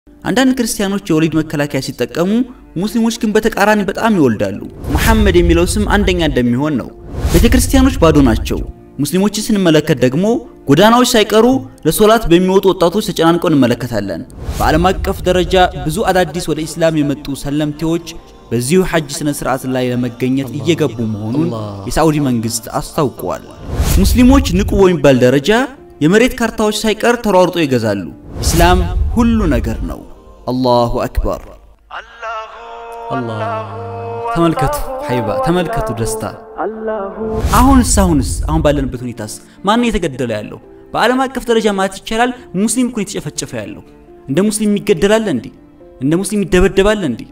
አንዳንድ ክርስቲያኖች የወሊድ መከላከያ ሲጠቀሙ፣ ሙስሊሞች ግን በተቃራኒ በጣም ይወልዳሉ። መሐመድ የሚለው ስም አንደኛ እንደሚሆን ነው። ቤተክርስቲያኖች ባዶ ናቸው። ሙስሊሞችን ስንመለከት ደግሞ ጎዳናዎች ሳይቀሩ ለሶላት በሚወጡ ወጣቶች ተጨናንቀው እንመለከታለን። በዓለም አቀፍ ደረጃ ብዙ አዳዲስ ወደ ኢስላም የመጡ ሰለምቴዎች በዚሁ ሐጅ ስነ ስርዓት ላይ ለመገኘት እየገቡ መሆኑን የሳዑዲ መንግስት አስታውቋል። ሙስሊሞች ንቁ በሚባል ደረጃ የመሬት ካርታዎች ሳይቀር ተሯርጦ ይገዛሉ። ኢስላም ሁሉ ነገር ነው። አላሁ አክበር። ተመልከቱ ሀይባ፣ ተመልከቱ ደስታ። አሁንስ አሁንስ አሁን ባለንበት ሁኔታስ ማን እየተገደለ ያለው? በዓለም አቀፍ ደረጃ ማለት ይቻላል ሙስሊም እኮ የተጨፈጨፈ ያለው። እንደ ሙስሊም ይገደላል እንዴ? እንደ ሙስሊም ይደበደባል እንዴ?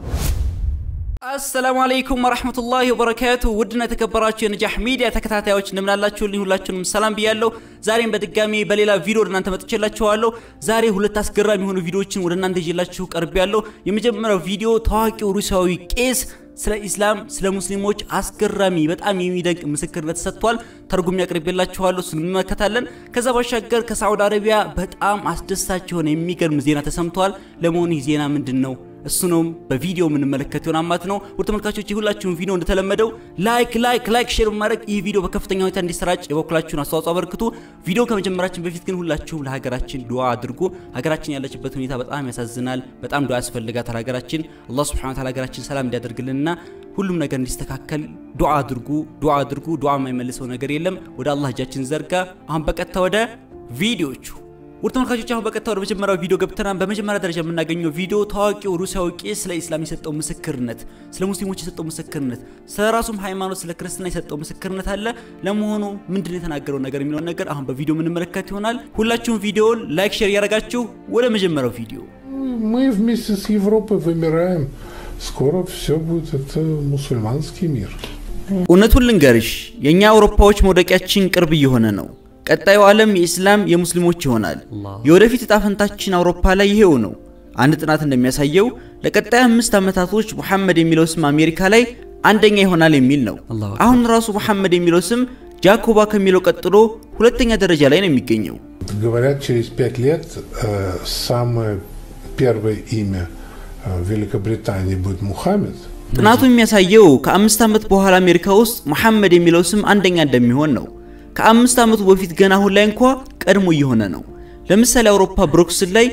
አሰላሙ አለይኩም ወራህመቱላሂ ወበረካቱ። ውድና የተከበራችሁ የነጃህ ሚዲያ ተከታታዮች እንደምናላችሁልኝ ሁላችሁንም ሰላም ብያለሁ። ዛሬም በድጋሚ በሌላ ቪዲዮ ወደ እናንተ መጥቼላችኋለሁ። ዛሬ ሁለት አስገራሚ የሆኑ ቪዲዮዎችን ወደ እናንተ ይዤላችሁ ቀርቤያለሁ። የመጀመሪያው ቪዲዮ ታዋቂው ሩሲያዊ ቄስ ስለ ኢስላም ስለ ሙስሊሞች አስገራሚ በጣም የሚደንቅ ምስክርነት ሰጥቷል። ተርጉም ያቀርብላችኋለሁ፣ እሱን እንመለከታለን። ከዛ ባሻገር ከሳዑዲ አረቢያ በጣም አስደሳች የሆነ የሚገርም ዜና ተሰምቷል። ለመሆኑ ይህ ዜና ምንድን ነው? እሱንም በቪዲዮ የምንመለከት ይሆናል ማለት ነው። ውድ ተመልካቾች ሁላችሁም ቪዲዮ እንደተለመደው ላይክ ላይክ ላይክ ሼር በማድረግ ይህ ቪዲዮ በከፍተኛ ሁኔታ እንዲሰራጭ የበኩላችሁን አስተዋጽኦ አበርክቱ። ቪዲዮ ከመጀመራችን በፊት ግን ሁላችሁም ለሀገራችን ዱዓ አድርጉ። ሀገራችን ያለችበት ሁኔታ በጣም ያሳዝናል። በጣም ዱዓ ያስፈልጋታል ሀገራችን። አላህ ሱብሓነሁ ወተዓላ ሀገራችን ሰላም እንዲያደርግልንና ሁሉም ነገር እንዲስተካከል ዱዓ አድርጉ፣ ዱዓ አድርጉ። ዱዓ የማይመልሰው ነገር የለም። ወደ አላህ እጃችን ዘርጋ። አሁን በቀጥታ ወደ ቪዲዮቹ ውድ ተመልካቾች አሁን በቀጥታ ወደ መጀመሪያው ቪዲዮ ገብተናል። በመጀመሪያ ደረጃ የምናገኘው ቪዲዮ ታዋቂው ሩሲያዊ ቄስ ስለ ኢስላም የሰጠው ምስክርነት፣ ስለ ሙስሊሞች የሰጠው ምስክርነት፣ ስለ ራሱም ሃይማኖት ስለ ክርስትና የሰጠው ምስክርነት አለ። ለመሆኑ ምንድን ነው የተናገረው ነገር የሚለውን ነገር አሁን በቪዲዮ የምንመለከት ይሆናል። ሁላችሁም ቪዲዮውን ላይክ፣ ሼር እያደረጋችሁ ወደ መጀመሪያው ቪዲዮ Мы вместе с Европой вымираем. Скоро все будет это мусульманский мир. እውነቱን ልንገርሽ የእኛ አውሮፓዎች መውደቂያችን ቅርብ እየሆነ ነው። ቀጣዩ ዓለም የኢስላም የሙስሊሞች ይሆናል። የወደፊት እጣ ፈንታችን አውሮፓ ላይ ይሄው ነው። አንድ ጥናት እንደሚያሳየው ለቀጣይ አምስት ዓመታቶች ሙሐመድ የሚለው ስም አሜሪካ ላይ አንደኛ ይሆናል የሚል ነው። አሁን ራሱ ሙሐመድ የሚለው ስም ጃኮባ ከሚለው ቀጥሎ ሁለተኛ ደረጃ ላይ ነው የሚገኘው። Говорят, через пять лет э, самое первое имя э, в Великобритании будет Мухаммед. ጥናቱ የሚያሳየው ከአምስት ዓመት በኋላ አሜሪካ ውስጥ ሙሐመድ የሚለው ስም አንደኛ እንደሚሆን ነው። ከአምስት ዓመቱ በፊት ገና አሁን ላይ እንኳ ቀድሞ እየሆነ ነው። ለምሳሌ አውሮፓ ብሮክስል ላይ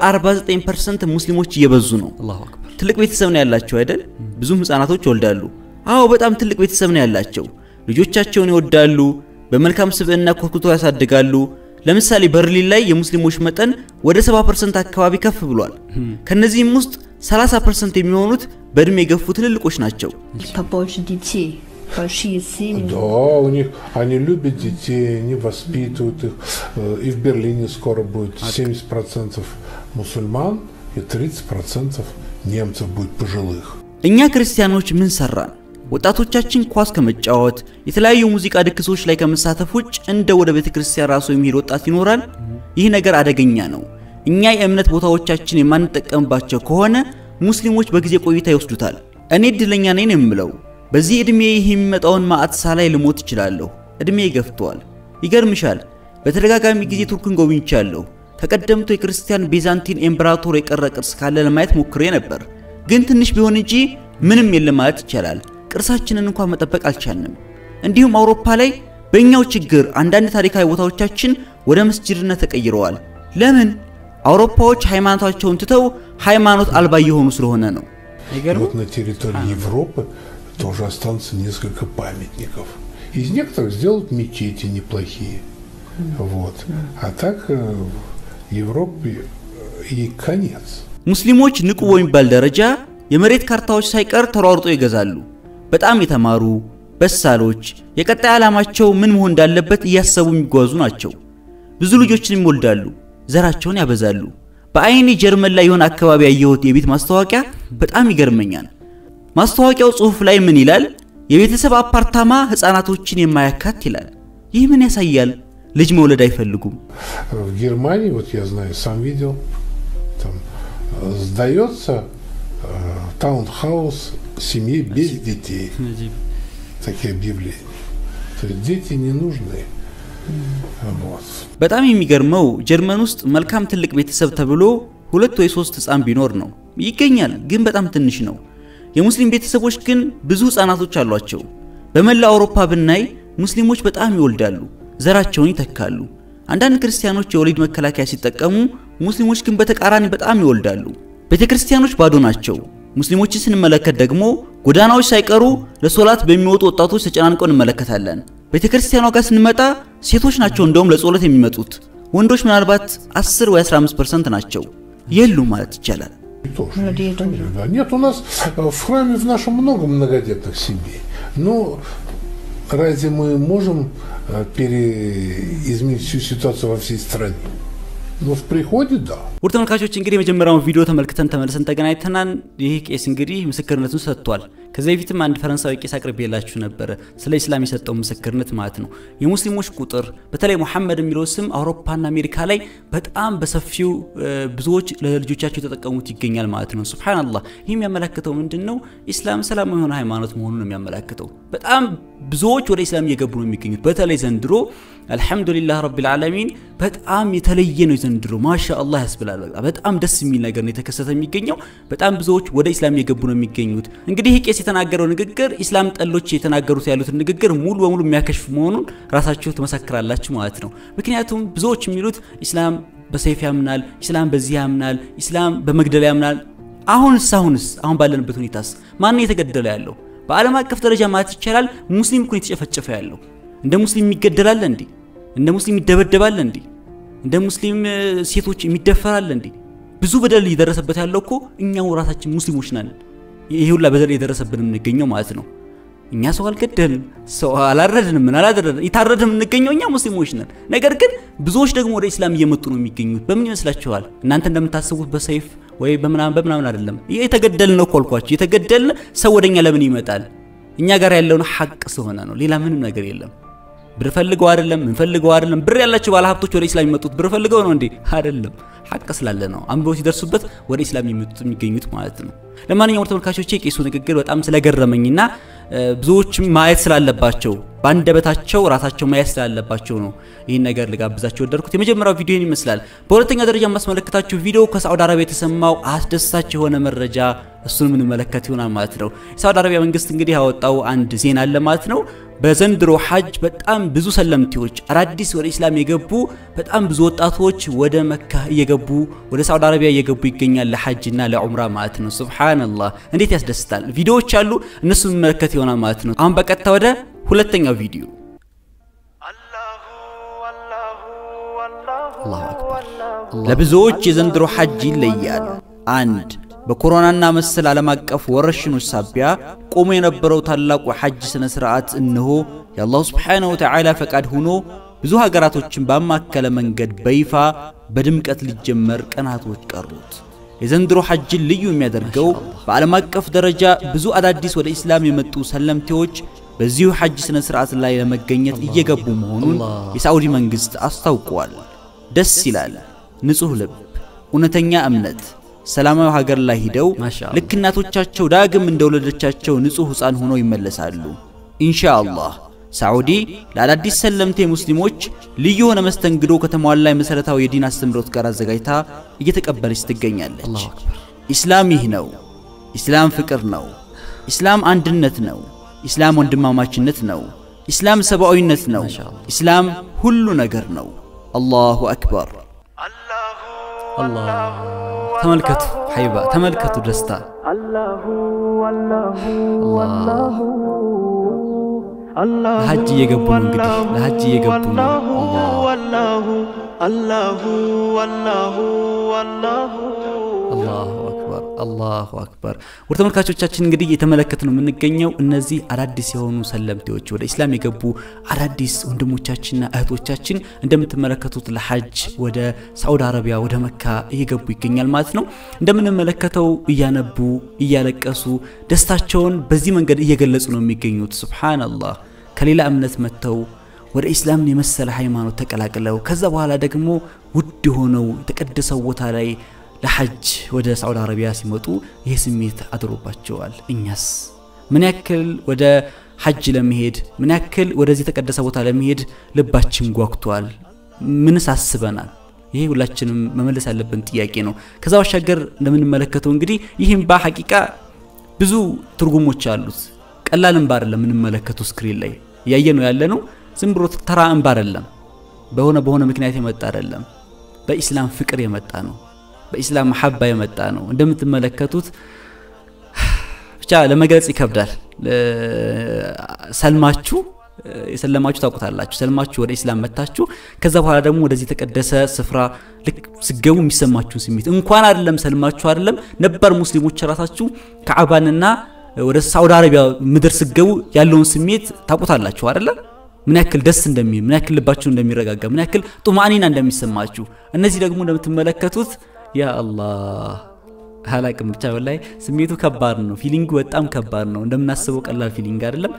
በ49% ሙስሊሞች እየበዙ ነው። ትልቅ ቤተሰብ ነው ያላቸው አይደል? ብዙም ህፃናቶች ይወልዳሉ። አዎ በጣም ትልቅ ቤተሰብ ነው ያላቸው። ልጆቻቸውን ይወዳሉ፣ በመልካም ስብዕና ኮትኩቶ ያሳድጋሉ። ለምሳሌ በርሊን ላይ የሙስሊሞች መጠን ወደ 70% አካባቢ ከፍ ብሏል። ከነዚህም ውስጥ 30% የሚሆኑት በእድሜ የገፉ ትልልቆች ናቸው። побольше детей, большие семьи. Да, у них они любят детей, они воспитывают их. Э, И в Берлине скоро будет 70% мусульман и 30% немцев будет пожилых. እኛ ክርስቲያኖች ምን ሰራን? ወጣቶቻችን ኳስ ከመጫወት የተለያዩ ሙዚቃ ድግሶች ላይ ከመሳተፍ ውጭ እንደ ወደ ቤተ ክርስቲያን ራሱ የሚሄድ ወጣት ይኖራል? ይህ ነገር አደገኛ ነው። እኛ የእምነት ቦታዎቻችን የማንጠቀምባቸው ከሆነ ሙስሊሞች በጊዜ ቆይታ ይወስዱታል። እኔ እድለኛ ነኝ ነው የምለው። በዚህ ዕድሜ ይህ የሚመጣውን ማዕት ሳላይ ልሞት እችላለሁ። ዕድሜ ገፍተዋል። ይገርምሻል፣ በተደጋጋሚ ጊዜ ቱርክን ጎብኝቻለሁ። ከቀደምቱ የክርስቲያን ቤዛንቲን ኤምፕራቶር የቀረ ቅርስ ካለ ለማየት ሞክሬ ነበር፣ ግን ትንሽ ቢሆን እንጂ ምንም የለም ማለት ይቻላል። ቅርሳችንን እንኳን መጠበቅ አልቻልንም። እንዲሁም አውሮፓ ላይ በእኛው ችግር አንዳንድ ታሪካዊ ቦታዎቻችን ወደ መስጂድነት ተቀይረዋል። ለምን? አውሮፓዎች ሃይማኖታቸውን ትተው ሃይማኖት አልባ እየሆኑ ስለሆነ ነው። И вот на территории Европы тоже останутся несколько памятников. Из некоторых сделают мечети неплохие. Вот. А так э, Европе э, и конец. ሙስሊሞች ንቁ በሚባል ደረጃ የመሬት ካርታዎች ሳይቀር ተሯርጦ ይገዛሉ። በጣም የተማሩ በሳሎች፣ የቀጣይ ዓላማቸው ምን መሆን እንዳለበት እያሰቡ የሚጓዙ ናቸው። ብዙ ልጆችን ይወልዳሉ፣ ዘራቸውን ያበዛሉ። በአይኔ ጀርመን ላይ የሆነ አካባቢ ያየሁት የቤት ማስታወቂያ በጣም ይገርመኛል። ማስታወቂያው ጽሑፍ ላይ ምን ይላል? የቤተሰብ አፓርታማ ህፃናቶችን የማያካት ይላል። ይህ ምን ያሳያል? ልጅ መውለድ አይፈልጉም። В Германии, вот я знаю, сам видел, там э, сдается э, таунхаус семье без детей. Такие объявления. То есть дети не нужны. Вот. በጣም የሚገርመው ጀርመን ውስጥ መልካም ትልቅ ቤተሰብ ተብሎ ሁለት ወይ ሶስት ህፃን ቢኖር ነው። ይገኛል፣ ግን በጣም ትንሽ ነው። የሙስሊም ቤተሰቦች ግን ብዙ ህፃናቶች አሏቸው። በመላ አውሮፓ ብናይ ሙስሊሞች በጣም ይወልዳሉ፣ ዘራቸውን ይተካሉ። አንዳንድ ክርስቲያኖች የወሊድ መከላከያ ሲጠቀሙ፣ ሙስሊሞች ግን በተቃራኒ በጣም ይወልዳሉ። ቤተ ክርስቲያኖች ባዶ ናቸው። ሙስሊሞችን ስንመለከት ደግሞ ጎዳናዎች ሳይቀሩ ለሶላት በሚወጡ ወጣቶች ተጨናንቀው እንመለከታለን። ቤተ ክርስቲያኗ ጋር ስንመጣ ሴቶች ናቸው እንደውም ለጸሎት የሚመጡት። ወንዶች ምናልባት 10 ወይ 15% ናቸው፣ የሉ ማለት ይቻላል። Тоже Людей есть, конечно, да. Нет, у нас э, в храме в нашем много многодетных семей. Но разве мы можем э, переизменить всю ситуацию во всей стране? Ну, в приходе, да. ውድ ተመልካቾች እንግዲህ የመጀመሪያውን ቪዲዮ ተመልክተን ተመልሰን ተገናኝተናል። ይህ ቄስ እንግዲህ ምስክርነቱን ሰጥቷል። ከዚህ በፊትም አንድ ፈረንሳዊ ቄስ አቅርቤላችሁ ነበረ፣ ስለ ኢስላም የሰጠው ምስክርነት ማለት ነው። የሙስሊሞች ቁጥር በተለይ ሙሐመድ የሚለው ስም አውሮፓና አሜሪካ ላይ በጣም በሰፊው ብዙዎች ለልጆቻቸው የተጠቀሙት ይገኛል ማለት ነው። ሱብሃነላህ። ይህ የሚያመላክተው ምንድን ነው? ኢስላም ሰላማዊ የሆነ ሃይማኖት መሆኑን ነው የሚያመላክተው። በጣም ብዙዎች ወደ ኢስላም እየገቡ ነው የሚገኙት። በተለይ ዘንድሮ አልሐምዱሊላህ ረቢል ዓለሚን በጣም የተለየ ነው ዘንድሮ። ማሻ አላህ ያስብላል። በጣም ደስ የሚል ነገር ነው የተከሰተ የሚገኘው። በጣም ብዙዎች ወደ ኢስላም እየገቡ ነው የሚገኙት። እንግዲህ ቄስ የተናገረው ንግግር ኢስላም ጠሎች የተናገሩት ያሉትን ንግግር ሙሉ በሙሉ የሚያከሽፍ መሆኑን ራሳችሁ ትመሰክራላችሁ ማለት ነው። ምክንያቱም ብዙዎች የሚሉት ኢስላም በሰይፍ ያምናል፣ ኢስላም በዚህ ያምናል፣ ኢስላም በመግደል ያምናል። አሁንስ አሁንስ አሁን ባለንበት ሁኔታስ ማን ነው የተገደለ ያለው? በዓለም አቀፍ ደረጃ ማለት ይቻላል ሙስሊም እኮ የተጨፈጨፈ ያለው። እንደ ሙስሊም የሚገደላል እንዴ? እንደ ሙስሊም ይደበደባል እንዴ? እንደ ሙስሊም ሴቶች የሚደፈራል እንዴ? ብዙ በደል እየደረሰበት ያለው እኮ እኛው ራሳችን ሙስሊሞች ነን። ይሄ ሁላ በደል የደረሰብን የምንገኘው ማለት ነው። እኛ ሰው አልገደልንም፣ ሰው አላረድንም፣ ምን አላደረግንም። የታረድን የምንገኘው እኛ ሙስሊሞች ነን። ነገር ግን ብዙዎች ደግሞ ወደ ኢስላም እየመጡ ነው የሚገኙት። በምን ይመስላችኋል? እናንተ እንደምታስቡት በሰይፍ ወይ በምናምን በምናምን አይደለም። የተገደልን ነው እኮ አልኳችሁ። የተገደልን ሰው ወደኛ ለምን ይመጣል? እኛ ጋር ያለውን ሐቅ ስለሆነ ነው። ሌላ ምንም ነገር የለም። ብር ፈልገው አይደለም፣ ምን ፈልገው አይደለም። ብር ያላቸው ባለሀብቶች ወደ ኢስላም የሚመጡት ብር ፈልገው ነው እንዴ? አይደለም። ሐቅ ስላለ ነው አንብበው ሲደርሱበት ወደ ኢስላም የሚመጡት የሚገኙት ማለት ነው። ለማንኛውም ተመልካቾቼ ቄሱ ንግግር በጣም ስለገረመኝና ብዙዎችም ማየት ስላለባቸው በአንደበታቸው ራሳቸው ማየት ስላለባቸው ነው ይህን ነገር ልጋብዛቸው ወደድኩት። የመጀመሪያው ቪዲዮ ይህን ይመስላል። በሁለተኛ ደረጃ የማስመለከታችሁ ቪዲዮ ከሳዑዲ አረቢያ የተሰማው አስደሳች የሆነ መረጃ እሱን የምንመለከት ይሆናል ማለት ነው። የሳዑዲ አረቢያ መንግስት እንግዲህ ያወጣው አንድ ዜና አለ ማለት ነው። በዘንድሮ ሐጅ በጣም ብዙ ሰለምቴዎች አዳዲስ ወደ ኢስላም የገቡ በጣም ብዙ ወጣቶች ወደ መካ እየገቡ ወደ ሳዑዲ አረቢያ እየገቡ ይገኛል ለሐጅና ለዑምራ ማለት ነው። ሱብሃነላህ እንዴት ያስደስታል! ቪዲዮዎች አሉ፣ እነሱ መመለከት ይሆናል ማለት ነው። አሁን በቀጥታ ወደ ሁለተኛው ቪዲዮ አላሁ አክበር። ለብዙዎች የዘንድሮ ሐጅ ይለያል። አንድ በኮሮናና መሰል ዓለም አቀፍ ወረርሽኖች ሳቢያ ቆሞ የነበረው ታላቁ ሐጅ ሥነ ሥርዓት እነሆ የአላሁ ስብሓነሁ ወተዓላ ፈቃድ ሆኖ ብዙ ሀገራቶችን ባማከለ መንገድ በይፋ በድምቀት ሊጀመር ቀናቶች ቀሩት። የዘንድሮ ሐጅን ልዩ የሚያደርገው በዓለም አቀፍ ደረጃ ብዙ አዳዲስ ወደ ኢስላም የመጡ ሰለምቴዎች በዚሁ ሐጅ ሥነ ሥርዓት ላይ ለመገኘት እየገቡ መሆኑን የሳዑዲ መንግሥት አስታውቋል። ደስ ይላል። ንጹሕ ልብ፣ እውነተኛ እምነት ሰላማዊ ሀገር ላይ ሂደው ልክ እናቶቻቸው ዳግም እንደወለደቻቸው ንጹሕ ሕፃን ሆነው ይመለሳሉ። ኢንሻአላህ ሳዑዲ ለአዳዲስ ሰለምቴ ሙስሊሞች ልዩ የሆነ መስተንግዶ ከተሟላ የመሠረታዊ የዲን አስተምህሮት ጋር አዘጋጅታ እየተቀበለች ትገኛለች። ኢስላም ይህ ነው። ኢስላም ፍቅር ነው። ኢስላም አንድነት ነው። ኢስላም ወንድማማችነት ነው። ኢስላም ሰብአዊነት ነው። ኢስላም ሁሉ ነገር ነው። አላሁ አክበር። ተመልከቱ ሀይባ፣ ተመልከቱ ደስታ። ለሐጅ እየገቡ ነው እንግዲህ ለሐጅ እየገቡ ነው። አላሁ አክበር አላሁ አክበር። ወደ ተመልካቾቻችን እንግዲህ እየተመለከት ነው የምንገኘው እነዚህ አዳዲስ የሆኑ ሰለምቴዎች ወደ ኢስላም የገቡ አዳዲስ ወንድሞቻችንና እህቶቻችን እንደምትመለከቱት ለሐጅ ወደ ሳዑዲ አረቢያ ወደ መካ እየገቡ ይገኛል ማለት ነው። እንደምንመለከተው እያነቡ እያለቀሱ ደስታቸውን በዚህ መንገድ እየገለጹ ነው የሚገኙት። ሱብሃነላህ ከሌላ እምነት መጥተው ወደ ኢስላምን የመሰለ ሃይማኖት ተቀላቅለው ከዛ በኋላ ደግሞ ውድ የሆነው የተቀደሰው ቦታ ላይ ለሐጅ ወደ ሳዑዲ አረቢያ ሲመጡ ይህ ስሜት አድሮባቸዋል። እኛስ ምን ያክል ወደ ሐጅ ለመሄድ ምን ያክል ወደዚህ የተቀደሰ ቦታ ለመሄድ ልባችን ጓጉቷል? ምንስ አስበናል? ይሄ ሁላችንም መመለስ ያለብን ጥያቄ ነው። ከዛ ባሻገር እንደምንመለከተው እንግዲህ ይህ እምባ ሐቂቃ ብዙ ትርጉሞች አሉት። ቀላል እምባ አይደለም የምንመለከተው ስክሪን ላይ እያየ ነው ያለ ነው። ዝም ብሎ ተራ እምባ አይደለም። በሆነ በሆነ ምክንያት የመጣ አይደለም። በኢስላም ፍቅር የመጣ ነው። በኢስላም መሐባ የመጣ ነው። እንደምትመለከቱት ብቻ ለመግለጽ ይከብዳል። ሰልማችሁ የሰለማችሁ ታውቁታላችሁ። ሰልማችሁ ወደ ኢስላም መታችሁ፣ ከዛ በኋላ ደግሞ ወደዚህ የተቀደሰ ስፍራ ልክ ስገቡ የሚሰማችሁን ስሜት እንኳን አይደለም ሰልማችሁ አይደለም ነባር ሙስሊሞች ራሳችሁ ከዓባንና ወደ ሳውዲ አረቢያ ምድር ስገቡ ያለውን ስሜት ታውቁታላችሁ አይደለም? ምን ያክል ደስ እንደሚል ምን ያክል ልባችሁ እንደሚረጋጋ ምን ያክል ጡማኒና እንደሚሰማችሁ እነዚህ ደግሞ እንደምትመለከቱት ያ አላህ አላቅም ብቻ ላይ ስሜቱ ከባድ ነው። ፊሊንጉ በጣም ከባድ ነው። እንደምናስበው ቀላል ፊሊንግ አይደለም።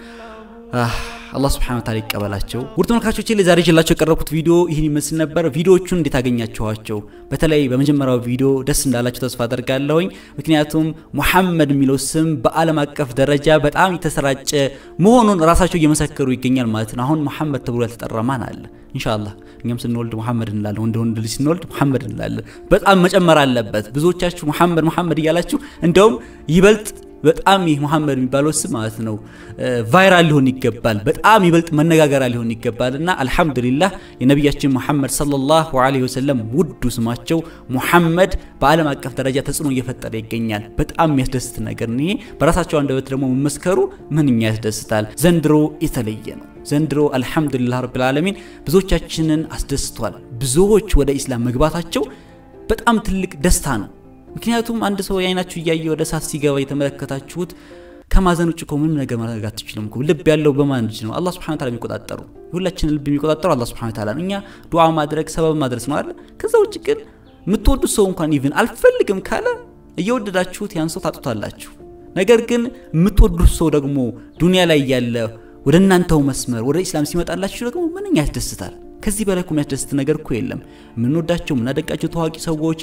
አላህ ስብሐነ ወተዓላ ይቀበላቸው። ውድ ተመልካቾቼ ለዛሬ ይዤላችሁ የቀረብኩት ቪዲዮ ይህን ይመስል ነበር። ቪዲዮዎቹን እንዴት አገኛችኋቸው? በተለይ በመጀመሪያው ቪዲዮ ደስ እንዳላችሁ ተስፋ አደርጋለሁኝ። ምክንያቱም ሙሐመድ የሚለው ስም በዓለም አቀፍ ደረጃ በጣም የተሰራጨ መሆኑን ራሳቸው እየመሰከሩ ይገኛል ማለት ነው። አሁን ሙሐመድ ተብሎ ያልተጠራ ማን አለ? ኢንሻአላህ እኛም ስንወልድ ሙሐመድ እንላለን። ወንድ ወንድ ልጅ ስንወልድ ሙሐመድ እንላለን። በጣም መጨመር አለበት። ብዙዎቻችሁ ሙሐመድ ሙሐመድ እያላችሁ እንደውም ይበልጥ በጣም ይህ ሙሐመድ የሚባለው ስም ማለት ነው ቫይራል ሊሆን ይገባል። በጣም ይበልጥ መነጋገሪያ ሊሆን ይገባል እና አልሐምዱሊላህ የነቢያችን ሙሐመድ ሰለላሁ ዐለይሂ ወሰለም ውዱ ስማቸው ሙሐመድ በዓለም አቀፍ ደረጃ ተጽዕኖ እየፈጠረ ይገኛል። በጣም የሚያስደስት ነገር ነው። ይሄ በራሳቸው አንደበት ደግሞ መመስከሩ ምንኛ ያስደስታል። ዘንድሮ የተለየ ነው። ዘንድሮ አልሐምዱሊላህ ረብል ዓለሚን ብዙዎቻችንን አስደስቷል። ብዙዎች ወደ ኢስላም መግባታቸው በጣም ትልቅ ደስታ ነው። ምክንያቱም አንድ ሰው የአይናችሁ እያየ ወደ እሳት ሲገባ የተመለከታችሁት ከማዘን ውጭ እኮ ምንም ነገር ማድረግ አትችልም እኮ። ልብ ያለው በማን እጅ ነው? አላህ ሱብሓነሁ ወተዓላ የሚቆጣጠሩ የሁላችንን ልብ የሚቆጣጠረው አላህ ሱብሓነሁ ወተዓላ ነው። እኛ ዱዓ ማድረግ ሰበብ ማድረስ ነው አይደል? ከዛ ውጭ ግን የምትወዱት ሰው እንኳን ኢቭን አልፈልግም ካለ እየወደዳችሁት ያን ሰው ታጡታላችሁ። ነገር ግን የምትወዱት ሰው ደግሞ ዱንያ ላይ ያለ ወደ እናንተው መስመር ወደ ኢስላም ሲመጣላችሁ ደግሞ ምንኛ ያስደስታል። ከዚህ በላይ እኮ የሚያስደስት ነገር እኮ የለም። የምንወዳቸው የምናደንቃቸው ታዋቂ ሰዎች፣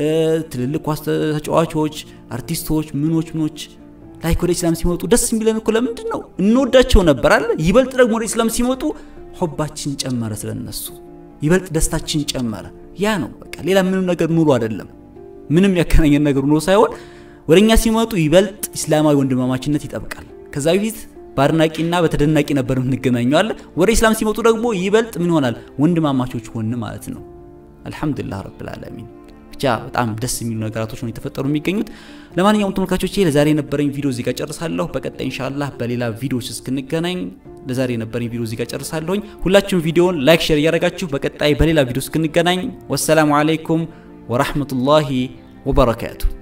ትልልቅ ኳስ ተጫዋቾች፣ አርቲስቶች፣ ምኖች ምኖች ላይክ ወደ ኢስላም ሲመጡ ደስ የሚለን እኮ ለምንድን ነው? እንወዳቸው ነበር አለ። ይበልጥ ደግሞ ወደ ኢስላም ሲመጡ ሆባችን ጨመረ፣ ስለነሱ ይበልጥ ደስታችን ጨመረ። ያ ነው በቃ። ሌላ ምንም ነገር ኑሮ አይደለም። ምንም ያገናኘን ነገር ኑሮ ሳይሆን ወደ እኛ ሲመጡ ይበልጥ ኢስላማዊ ወንድማማችነት ይጠብቃል። ከዛ በፊት በአድናቂና በተደናቂ ነበር የምንገናኘው አለ። ወደ ኢስላም ሲመጡ ደግሞ ይበልጥ ምን ይሆናል? ወንድማማቾች ሆን ማለት ነው። አልሐምዱሊላህ ረብል ዓለሚን። ብቻ በጣም ደስ የሚሉ ነገራቶች ነው የተፈጠሩ የሚገኙት። ለማንኛውም ተመልካቾቼ ለዛሬ የነበረኝ ቪዲዮ እዚህ ጋር ጨርሳለሁ። በቀጣይ ኢንሻአላህ በሌላ ቪዲዮዎች እስክንገናኝ ለዛሬ የነበረኝ ቪዲዮ እዚህ ጋር ጨርሳለሁኝ። ሁላችሁም ቪዲዮውን ላይክ፣ ሼር እያደረጋችሁ በቀጣይ በሌላ ቪዲዮ እስክንገናኝ ወሰላሙ አለይኩም ወራህመቱላሂ ወበረካቱ